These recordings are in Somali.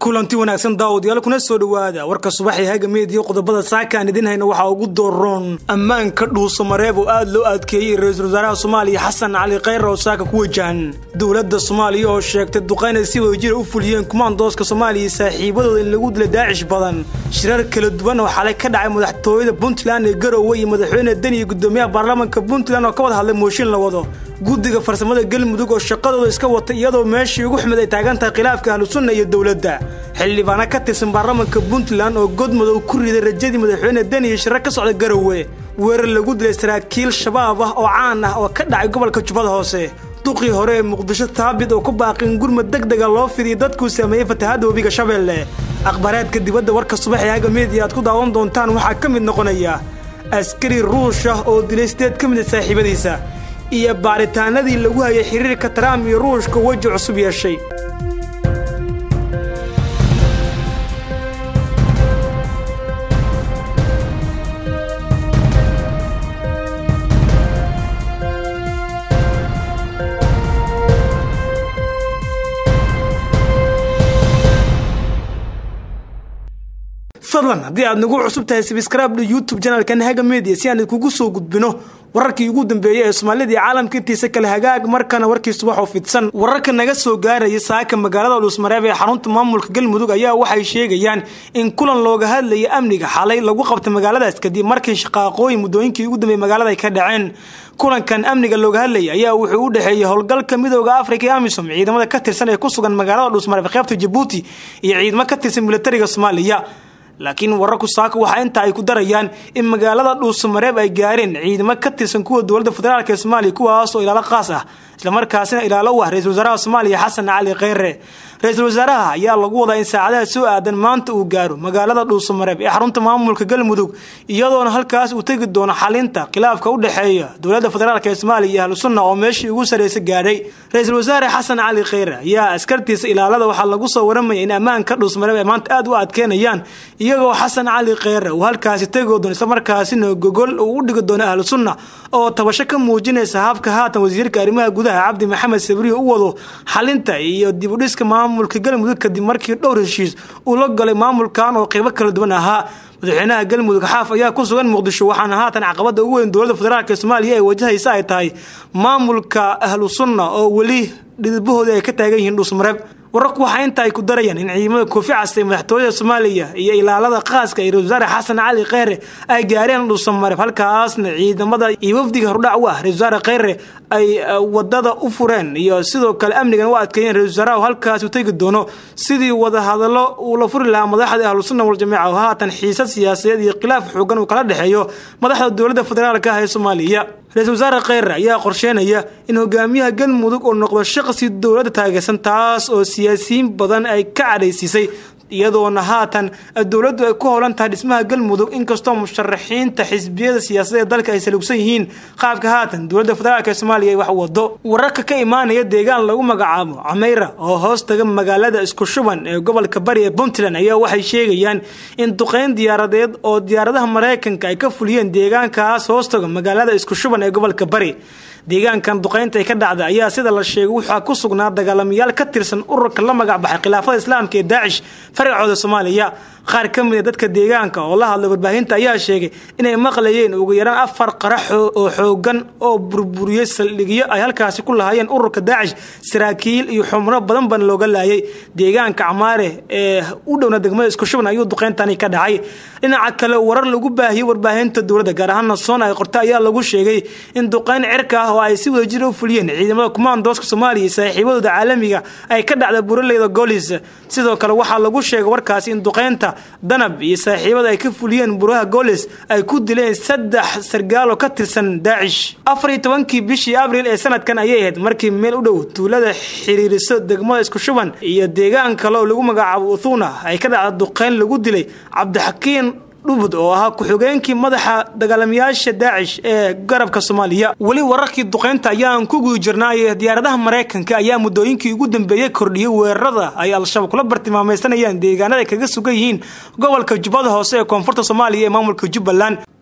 kulanti wanaagsan daawadayaal kuna soo dhowaada warka subaxii haga meediya qodobada saaka aan idin hayna waxaa ugu dooroon ammaanka dhuuso mareeb oo aad loo adkeeyey ra-iisul wasaaraha soomaaliya xasan cali khayra oo saaka ku wajahan dowladda soomaaliya oo sheegtay duqayn ay si wadajira u fuliyeen kumaandooska soomaaliya saaxiibadooda in lagu dilay daacish badan shirar kala duwan oo xalay ka dhacay madaxtooyada puntland ee garowe iyo madaxweyne deni iyo gudoomiyaha baarlamaanka puntland oo ka wada hadlay mooshin la wado guddiga farsamada galmudug oo shaqadooda iska wata iyadoo meeshii ugu xumid ay taagan tahay khilaafka ahlusunna iyo dowladda xildhibaana ka tirsan baarlamaanka puntland oo godmadow ku riday rajadii madaxweyne deni iyo shirar ka socda garowe weerar lagu dilay saraakiil shabaab ah oo caan ah oo ka dhacay gobolka jubbada hoose duqii hore ee muqdisho taabid oo ku baaqin gurmad deg dega loo fidiyay dadkuu saameeyey fatahaadda webiga shabeelle akhbaaraadka dibadda warka subaxee haga meediya aad ku daawan doontaan waxaa ka mid noqonaya askari ruush ah oo dilay sideed ka mid a saaxiibadiisa iyo baaritaanadii lagu hayay xiriirka taraam iyo ruushka weji cusub yeeshay fadlan haddii aad nagu cusub tahay sabskraibdha youtube janalkan haga media si aan idkugu soo gudbino wararkii ugu dambeeyey ee soomaalida iyo caalamka intiisa kale hagaag markana warkii subaxoo fidsan wararka naga soo gaaraya saaka magaalada dhuusmareeb ee xarunta maamulka galmudug ayaa waxay sheegayaan in kulan looga hadlaya amniga xalay lagu qabtay magaaladaas kadib markii shaqaaqooyin muddooyinkii ugu dambeeyey magaalada ay ka dhaceen kulankan amniga looga hadlaya ayaa wuxuu u dhexeeyey howlgalka midooda afrika ee amisom ciidamada ka tirsan ee ku sugan magaalada dhuusmareeb qeybta jabuuti iyo ciidamo ka tirsan militariga soomaaliya laakiin wararku saaka waxaa intaa ay ku darayaan in magaalada dhuusamareeb ay gaareen ciidamo ka tirsan kuwa dowladda federaalk ee soomaaliya kuwaas oo ilaalo qaas ah islamarkaasina ilaalo u ah ra-isul wasaaraha soomaaliya xasan cali kheyre ra-iisul wasaaraha ayaa lagu wadaa in saacadaha soo aadan maanta uu gaaro magaalada dhuusamareeb ee xarunta maamulka galmudug iyadoona halkaas uu tegi doono xalinta khilaafka u dhexeeya dowladda federaalk ee soomaaliya iyo ahlusunna oo meeshii ugu sarreysa gaadhay ra-iisul wasaare xasan cali kheyre ayaa askartiisa ilaalada waxaa lagu soo waramaya in ammaanka dhuusamareeb ay maanta aad u adkeynayaan iyagoo xasan cali kheyre uu halkaasi tegoo doono islamarkaasina gogol uu u dhigi doono ahlusunna oo tabasho ka muujinaysa habka haatan wasiirka arrimaha gudaha cabdi maxamed sabriyo u wado xalinta iyo dibudhiska maamulka galmudug kadib markii dhowr heshiis uu la galay maamulkan oo qeybo kala duwan ahaa madaxweynaha galmudug xaaf ayaa ku sugan muqdisho waxaana haatan caqabada ugu weyn dowladda federaalk ee soomaaliya ay wajahaysa ay tahay maamulka ahlu sunna oo weli dhidibahooda ay ka taagan yihiin dhuusmareeb wararku waxaa inta ay ku darayaan in ciidamada koofi casta ee madaxtooyada soomaaliya iyo ilaalada qaaska ee ra-isul wasaare xasan cali kheyre ay gaareen dhuusamareeb halkaasna ciidamada iyo wafdiga hordhac u ah ra-isul wasaare kheyre ay wadada u fureen iyo sidoo kale amnigan u adkeeyeen ra-isul wasaaraha halkaas u tegi doono sidii wadahadallo uu la furi lahaa madaxda ahlusunna waljamiica oo haatan xiisad siyaasadeed iyo khilaaf xoogan uu kala dhexeeyo madaxda dowladda federaalk ah ee soomaaliya ra-isul wasaare kheyre ayaa qorsheynaya in hogaamiyaha galmudug uu noqdo shaqsi dowladda taageersan taas oo siyaasiyiin badan ay ka cadhaysiisay iyadoona haatan dowladdu ay ku howlan tahay dhismaha galmudug inkastoo musharaxiinta xisbiyada siyaasadda ee dalka ay salugsan yihiin qaabka haatan dowladda federaalk ee soomaaliya ay wax wado wararka ka imaanaya deegaan lagu magacaabo cameyra oo hoos taga magaalada isku shuban ee gobolka bari ee puntland ayaa waxay sheegayaan in duqeyn diyaaradeed oo diyaaradaha maraykanka ay ka fuliyeen deegaankaas hoos taga magaalada isku shuban ee gobolka bari deegaankan duqaynta ay ka dhacda ayaa sida la sheegay waxaa ku sugnaa dagaalamayaal ka tirsan ururka la magacbaxay khilaafada islaamka ee daacish faracooda soomaaliya qaar ka mid a dadka deegaanka oo la hadlay warbaahinta ayaa sheegay inay maqlayeen ugu yaraan afar qarax oo xoogan oo burburiyey saldhigyo ay halkaasi ku lahaayeen ururka daacish saraakiil iyo xubno badan ban looga laayay deegaanka camaare ee u dhowna degmada isku shuban ayuu duqeyntani ka dhacay dhinaca kale warar lagu baahiyey warbaahinta dowladda gaar ahaana soon ay qorta ayaa lagu sheegay in duqeyn cirka ah oo ay si wadajir u fuliyeen ciidamada kumaandooska soomaaliya iyo saaxiibadooda caalamiga ay ka dhacda buraleyda goolis sidoo kale waxaa lagu sheegay warkaasi in duqeynta danab iyo saaxiibada ay ka fuliyeen buraha goolis ay ku dileen saddex sargaal oo ka tirsan daacish afar iyo tobankii bishii abriil ee sanadkan ayay ahayd markii meel u dhow tuulada xiriiriso degmada isku shuban iyo deegaan kale oo lagu magacaabo uthuna ay ka dhacda duqeyn lagu dilay cabdixakiin dhubud oo ahaa ku-xigeenkii madaxa dagaalamayaasha daacish ee garabka soomaaliya weli wararkii duqeynta ayaan ku guda jirnaaye diyaaradaha maraykanka ayaa muddooyinkii ugu dambeeyey kordhiyey weerarada ay al-shabaab kula bartilmaameysanayaan deegaanada ay kaga sugan yihiin gobolka jubbada hoose ee koonfurta soomaaliya ee maamulka jubbaland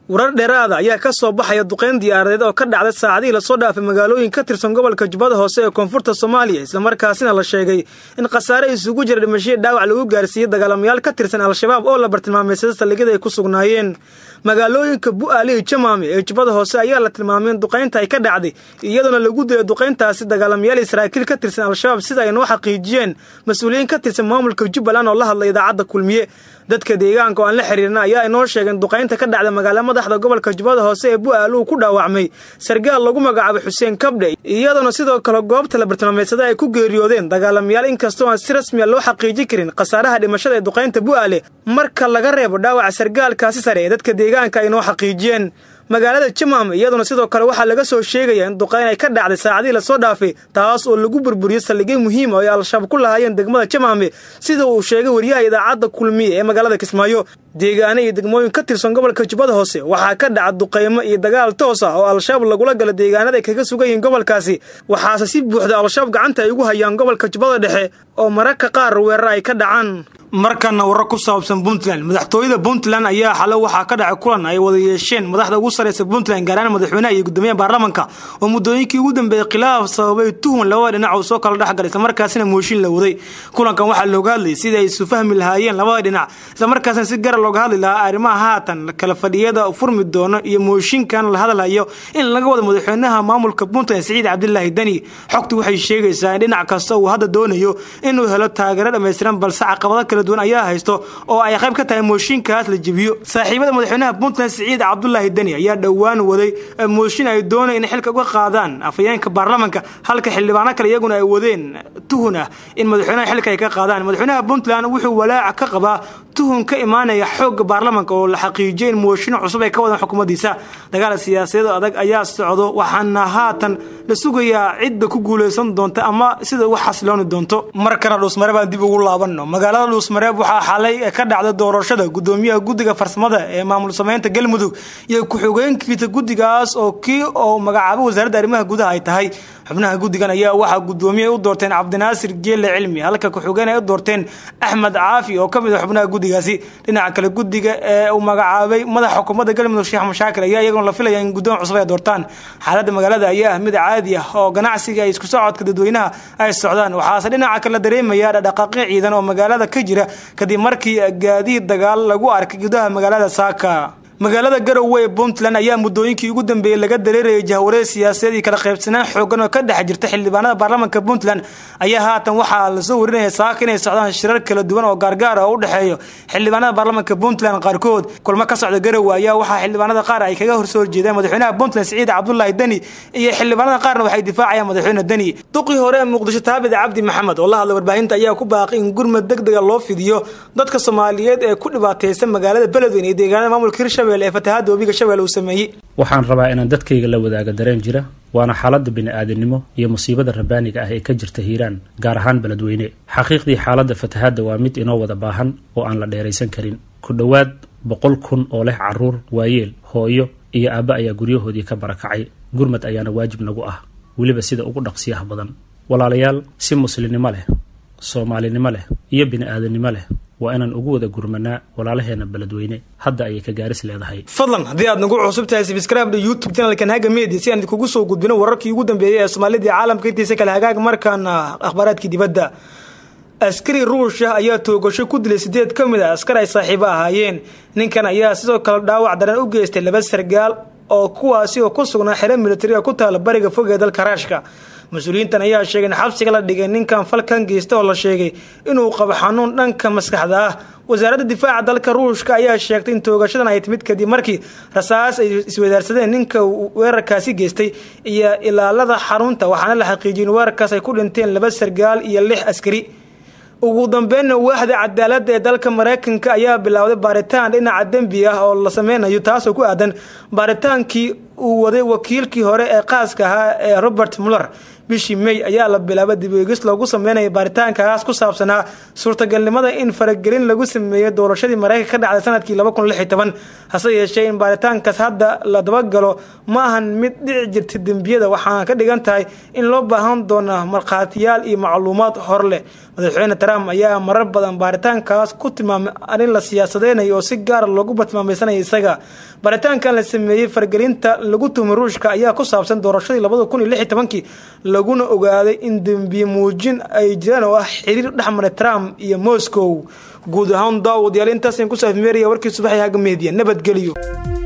warar dheeraada ayaa ka soo baxaya duqayn diyaaradeed oo ka dhacday saacadihii lasoo dhaafay magaalooyin ka tirsan gobolka jubbada hoose ee koonfurta soomaaliya islamarkaasina la sheegay in khasaare isugu jira dhimashadii dhaawac lagu gaarsiiyey dagaalamayaal ka tirsan al-shabaab oo la bartilmaameysada saldhigyada ay ku sugnaayeen magaalooyinka bu-aali iyo jamaame ee jubbada hoose ayaa la tilmaamay in duqaynta ay ka dhacday iyadoona lagu dilay duqayntaasi dagaalamayaal israa'iil ka tirsan al-shabaab sida ay noo xaqiijiyeen mas-uuliyiin ka tirsan maamulka jubbaland oo la hadlay idaacadda kulmiye dadka deegaanka oo aan la xiriirna ayaa inoo sheegeen duqaynta ka dhacda magaala madaxda gobolka jubbada hoose ee bu-aal uu ku dhaawacmay sargaal lagu magacaabay xuseen kabdhe iyadoona sidoo kale goobta la bartilmaameysada ay ku geeriyoodeen dagaalamayaal inkastoo aan si rasmiya loo xaqiijin karin khasaaraha dhimashada ee duqaynta bu-aale marka laga reebo dhaawaca sargaalkaasi sare ee dadka deegaanka ay noo xaqiijiyeen magaalada jamaam iyaduna sidoo kale waxaa laga soo sheegaya in duqayn ay ka dhacday saacadihii lasoo dhaafay taas oo lagu burburiyey saldhigyo muhiima oo ay al-shabaab ku lahaayeen degmada jamaame sida uu sheegay wariyaha idaacadda kulmiye ee magaalada kismaayo deegaano iyo degmooyin ka tirsan gobolka jubbada hoose waxaa ka dhaca duqaymo iyo dagaal toos ah oo al-shabaab lagula gala deegaanada ay kaga sugan yihiin gobolkaasi waxaase si buuxda al-shabaab gacanta ay ugu hayaan gobolka jubbada dhexe oo mararka qaar weerar ay ka dhacaan markana warar ku saabsan puntland madaxtooyada puntland ayaa xalo waxaa ka dhacay kulan ay wada yeesheen madaxda ugu sarreysa puntland gaaraan madaxweynaha iyo guddoomiyaha baarlamanka oo muddooyinkii ugu dambeeyey khilaaf sababay tuhun labada dhinac uu soo kala dhexgalay islamarkaasina mooshin la waday kulankan waxaa looga hadlayay sidii ay isu fahmi lahaayeen labada dhinac islamarkaasina si gara looga hadli lahaa arrimaha haatan kala fadhiyada furmi doono iyo mooshinkan la hadlayo in laga wado madaxweynaha maamulka puntland siciid cabdilaahi deni xogtu waxay sheegaysaa in dhinac kasta uu hadda doonayo inuu helo taageero dhammaystiran balse caqabado kala duwan ayaa haysto oo ay qayb ka tahay mooshinkaas la jebiyo saaxiibada madaxweynaha puntland siciid cabdulaahi deni ayaa dhowaan waday mooshin ay doonay in xilka uga qaadaan afayeenka baarlamanka halka xildhibaano kale iyaguna ay wadeen tuhun ah in madaxweynaha xilka ay ka qaadaan madaxweynaha puntland wuxuu walaaca ka qabaa tuhun ka imaanaya xoogga baarlamanka oo la xaqiijiyay in mooshin cusub ay ka wadaan xukuumaddiisa dagaal siyaasadeed adag ayaa socdo waxaana haatan la sugayaa cidda ku guulaysan doonta ama sida ugu xasilooni doonto markana dhuusmare baan dib ugu laabanno magaalada dhuusmareeb waxaa xalay ka dhacday doorashada gudoomiyaha guddiga farsamada ee maamul sameynta galmudug iyo ku-xigeenkiisa guddigaas oo kii oo magacaabo wasaaradda arrimaha gudaha ay tahay xubnaha guddigan ayaa waxaa guddoomiye u doorteen cabdinaasir geelle cilmi halka ku-xigeen ay u doorteen axmed caafi oo ka mid a xubnaha guddigaasi dhinaca kale guddiga ee uu magacaabay madaxa xukuumadda galmudug sheekh mashaakil ayaa iyaguna la filaya in guddoon cusub ay doortaan xaaladda magaalada ayaa ah mid caadi ah oo ganacsiga ay isku socodka dadweynaha ay socdaan waxaase dhinaca kale la dareemaya dhaqdhaqaaqyo ciidan oo magaalada ka jira kadib markii gaadiid dagaal lagu arkay gudaha magaalada saaka magaalada garowe ee puntland ayaa muddooyinkii ugu dambeeyey laga dareerayay jahwareer siyaasadeed iyo kala qaybsanaan xoogan oo ka dhex jirta xildhibaanada baarlamanka puntland ayaa haatan waxaa lasoo warinaya saaka inay socdaan shirar kala duwan oo gaargaar ah oo u dhexeeyo xildhibaanada baarlamanka puntland qaarkood kulmo ka socda garowe ayaa waxaa xildhibaanada qaar ay kaga horsoo horjeedaan madaxweynaha puntland siciid cabdulaahi deni iyo xildhibaanada qaarna waxay difaacayaan madaxweyne deni duqii hore ee muqdisho taabid cabdi maxamed oo la hadlay warbaahinta ayaa ku baaqay in gurmad deg dega loo fidiyo dadka soomaaliyeed ee ku dhibaataysan magaalada beledweyne iyo deegaanada maamulka hirshabelle ee fatahaada webiga shabeelle uu sameeyey waxaan rabaa inaan dadkayga la wadaaga dareen jira waana xaaladda bini-aadamnimo iyo musiibada rabbaaniga ah ee ka jirta hiiraan gaar ahaan beledweyne xaqiiqdii xaaladda fatahaadda waa mid inoo wada baahan oo aan la dheeraysan karin ku dhowaad boqol kun oo leh caruur waayeel hooyo iyo aabba ayaa guryahoodii ka barakacay gurmad ayaana waajib nagu ah weliba sida ugu dhaqsiyaha badan walaalayaal si muslimnimo leh soomaalinimo leh iyo bini-aadanimo leh waa inaan ugu wada gurmanaa walaalaheena beledweyne hadda ayay ka gaaris leedahay fadlan haddii aad nagu cusub tahay sbscribe youtube channelkan haga media si aan idinkugu soo gudbino wararkii ugu dambeeyey ee soomaalida iyo caalamka intiisa kale hagaag markaana akhbaaraadkii dibadda askari ruusha ayaa toogasho ku dilay sideed ka mid a askar ay saaxiibo ahaayeen ninkan ayaa sidoo kale dhaawac daran u geystay laba sargaal oo kuwaasi oo ku sugnaa xero militariga ku taala bariga fog ee dalka raashka mas-uuliyiintan ayaa sheegay in xabsiga la dhigay ninkan falkan geysta oo la sheegay inuu qabo xanuun dhanka maskaxda ah wasaaradda difaaca dalka ruushka ayaa sheegtay in toogashadan ay timid kadib markii rasaas ay iswadaarsadeen ninka weerarkaasi geystay iyo ilaalada xarunta waxaana la xaqiijiyay in weerarkaas ay ku dhinteen laba sargaal iyo lix askari ugu dambeynna waaxda cadaaladda ee dalka maraykanka ayaa bilowday baaritaan dhinaca dembi ah oo la sameynayo taasoo ku aadan baaritaankii uu waday wakiilkii hore ee qaaska ahaa ee robert muller bishii may ayaa la bilaabay dibweegis loogu sameynaya baaritaankaas ku saabsanaa suurtagalnimada in faragelin lagu sameeyo doorashadii mareykanka ka dhacday sanadkii laba kun lix iyo toban hase yeeshee in baaritaankaas hadda la dabagalo ma ahan mid dhici jirta dembiyada waxaana ka dhigan tahay in loo baahan doona markhaatiyaal iyo macluumaad hor leh madaxweyne trump ayaa marar badan baaritaankaas ku tilmaamay arrin la siyaasadeynayo oo si gaara loogu batmaamaysanaya isaga baaritaankan la sameeyey fargelinta lagu tuhmay ruushka ayaa ku saabsan doorashadii labada kun iyo lix iyo tobankii laguna ogaaday in dembiye muujin ay jiraan oo ah xiriir dhexmaray trump iyo moscow guud ahaan daawadayaal intaasan ku saafmeeraya warkii subaxay haga meediya nabadgeliyo